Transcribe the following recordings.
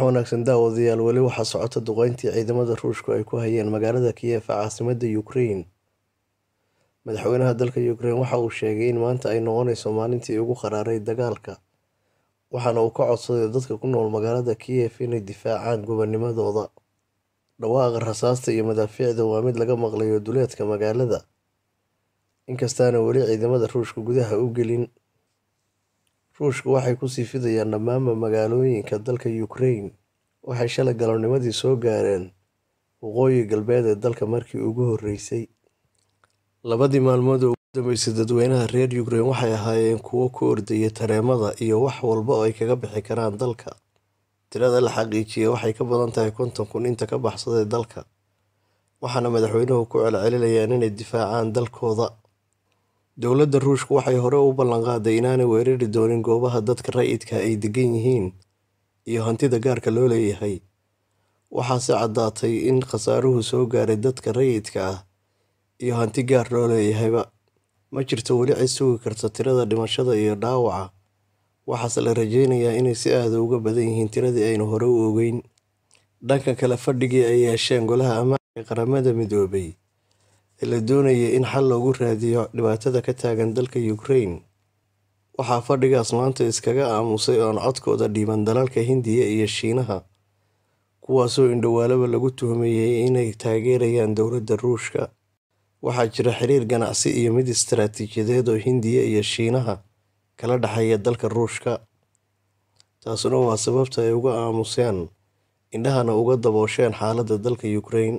wanaagsan daawadayaal weli waxaa socota duqeyntii ciidamada ruushku ay ku hayeen magaalada Kiev ee caasimadda Ukraine. Madaxweynaha dalka Ukraine waxa uu sheegay in maanta ay noqonayso maalintii ugu qaraaray dagaalka, waxaana uu ka codsaday dadka ku nool magaalada Kiev inay difaacaan gobonnimadooda. Dhawaaqa rasaasta iyo madaafiicda waa mid laga maqlayo duleedka magaalada, inkastaana weli ciidamada Ruushku gudaha u gelin. Ruushku waxay ku sii fidayaan dhammaanba magaalooyinka dalka Ukraine waxay shalay galabnimadii soo gaareen waqooyi galbeed ee dalka markii ugu horreysay. Labadii maalmood ee ugu dambeysay dadweynaha reer Ukraine waxay ahaayeen kuwo ku ordaya tareemada iyo wax walba oo ay kaga bixi karaan dalka. Tirada la xaqiijiyay waxay ka badan tahay konton kun inta ka baxsaday dalka, waxaana madaxweynuhu ku celcelinayaan inay difaacaan dalkooda. Dowladda Ruushku waxay hore u ballanqaaday inaanay weerari doonin goobaha dadka rayidka ah ay degan yihiin iyo hantida gaarka loo leeyahay, waxaase caddaatay in khasaaruhu soo gaaray dadka rayidka ah iyo hanti gaar loo leeyahayba. Ma jirto weli cid sugi karta tirada dhimashada iyo dhaawaca, waxaase la rajeynayaa inay si aad ah uga badan yihiin tiradii aynu hore u ogeyn. Dhanka kale, fadhigii ay yeesheen Golaha Ammaanka ee Qaramada Midoobay ee la doonayay in xal loogu raadiyo dhibaatada ka taagan dalka Ukraine, waxaa fadhigaas maanta iskaga aamusay oo aan codkooda dhiiban dalalka Hindiya iyo Shiinaha, kuwaasoo indhowaalaba lagu tuhmayay inay taageerayaan dowladda Ruushka. Waxaa jira xiriir ganacsi iyo mid istiraatiijiyadeed oo Hindiya iyo Shiinaha kala dhexeeya dalka Ruushka, taasuna waa sababta ay uga aamuseen indhahana uga daboosheen xaaladda dalka Ukraine.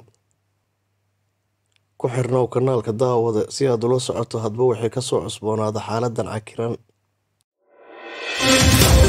Ku xirnow kanaalka daawade si aad ula socoto hadba wixii ka soo cusboonaada xaaladdan cakiran.